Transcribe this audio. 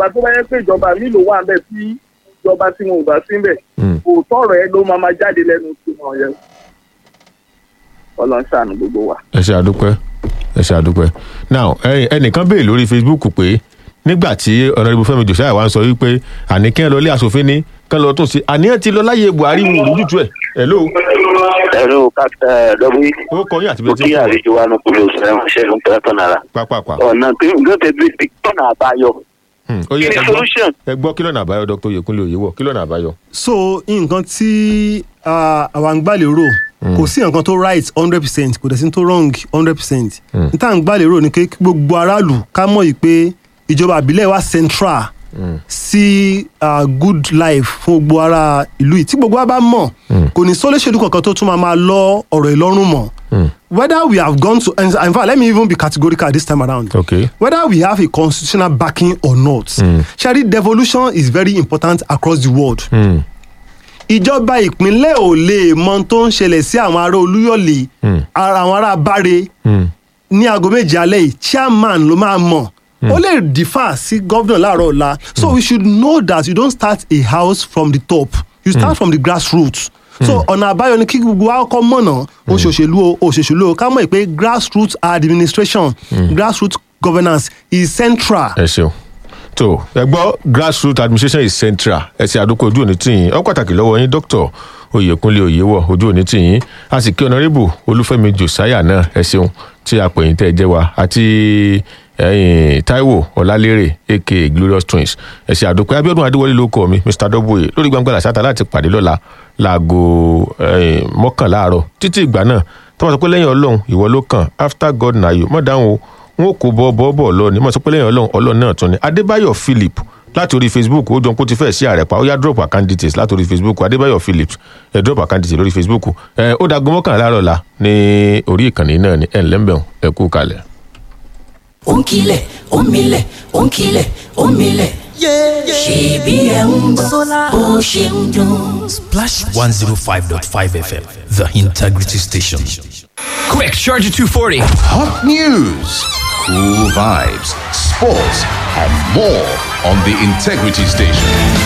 ìjọba tó bá yẹ pé ìjọba mi ló wà ńbẹ̀ tí ìjọba tí wọn ò bá sí ńbẹ̀ Mm. kò tọrọ ẹ ló máa máa jáde lẹ́nu tí wọn yẹ Ọlọ́run ṣàánú gbogbo wa. ẹ ṣe àdúpẹ́ ẹ ṣe àdúpẹ́ now ẹ̀yin- ẹnìkan béèrè lórí facebook pé nígbà tí ọ̀nàdìbò fẹ́mi josiah wa ń sọ wípé àní kí ẹ lọ ilé asòfin ní kí ẹ lọ tún sí àníyàn ti lọ láyé buhari wò lójútu ẹ̀ hello ẹ̀rọ kápítà lọ́wọ́ ó kọ yín àti mo bẹ́ẹ̀ tí kí ń sọ̀rọ̀ àlejò wa ní kúlẹ̀ oṣù ẹ̀wọ̀n ṣẹ́gun pẹ̀lẹ́tọ̀ náírà pápápá ọ̀nà tí nǹkan tẹ̀ bí tọ́nà àbáyọ Hmm, ó yẹ kí ni ẹ gbọ́- solution ẹ gbọ́ kí lọ́nà àbáyọ dr yekunle oyewọ kí lọ́nà àbáyọ. so nǹkan tí ah, àwa ń gbàlérò kò sí nǹkan tó right hundred percent kò dẹ̀ sí tó wrong hundred percent n tá à ń gbàlérò ni pé kí gbogbo aráàlú ká mọ̀ yìí pé ìjọba àbílẹ̀ wa central sí ah, good life fún gbogbo ara ìlú yìí tí gbogbo wa bá mọ̀ kò ní sólóṣèlú kankan tó tún máa máa lọ ọ̀rọ̀ ìlọ́rùn mọ́ whether we have gone to and in fact let me even be categorical this time around Okay. whether we have a constitutional backing or not ṣẹ́rí devolution is very important across the world Hmm, ìjọba ìpínlẹ̀ ò lè mọ ohun tó ń ṣẹlẹ̀ sí àwọn ará olúyọ̀lé ara àwọn ará báre hmm, ní aago méje alẹ́ yìí chairman ló máa mọ̀ ó lè differ sí gómìnà láàárọ̀ ọ̀la so we should know that you don't start a house from the top you start from the grassroots so ọ̀nà àbáyọ ni kí gbogbo wa kọ́ mọ̀nà òṣèṣèlú o òṣèṣèlú o ká mọ̀ pé grassroots administration grassroots governance is central. ẹ ṣeun tó ẹ gbọ́ grassroots administration is central ẹ ṣe àdókò ojú òní tìyín ọ pàtàkì lọ́wọ́ yín dr oyèkúnlé oyèwọ ojú òní tìyín a sì kí ọ̀nàrẹ́bù olúfẹ́mi josiah náà ẹ ṣeun tí a pè yín tẹ́ ẹ jẹ́ wa àti ẹ̀yin taiwo ọlálérè aka glorious twins ẹ ṣe àdókò abiodun adéwọlé ló kọ mi mr dọ́bùyè lórí gbangba làṣàtà láti pàdé lọ́la láago ẹ̀yin mọ́kànlá àárọ̀ títí ìgbà náà tó bá sọ pé lẹ́yìn ọlọ́run ìwọ ló kàn after god na you mọ̀ dáhùn o wọn ò kó bọ́ bọ́ bọ̀ lọ ní mọ̀ sọ pé lẹ́yìn ọlọ́run ọlọ́run náà tún ni adébáyọ̀ philip láti orí facebook ó jọ pé ó ti fẹ́ sí ààrẹ pa ó yá drop account details láti orí facebook adébáyọ̀ philip ẹ drop account details lórí facebook ẹ ó dagun mọ́kànlá láàárọ̀ la ní orí ìkànnì náà ní ẹ̀ ńlẹ́mbẹ̀ọ́ ẹ kú kalẹ̀. ó ń kilẹ̀ ó ń milẹ̀ ó ń kilẹ̀ ó ń milẹ̀. ṣèbí ẹ̀ ń gbọ́ bó ṣe ń dún. Splash 105.5 FM, the integrity station. Quick, Charger 240. Hot news, cool vibes, sports, and more on the Integrity Station.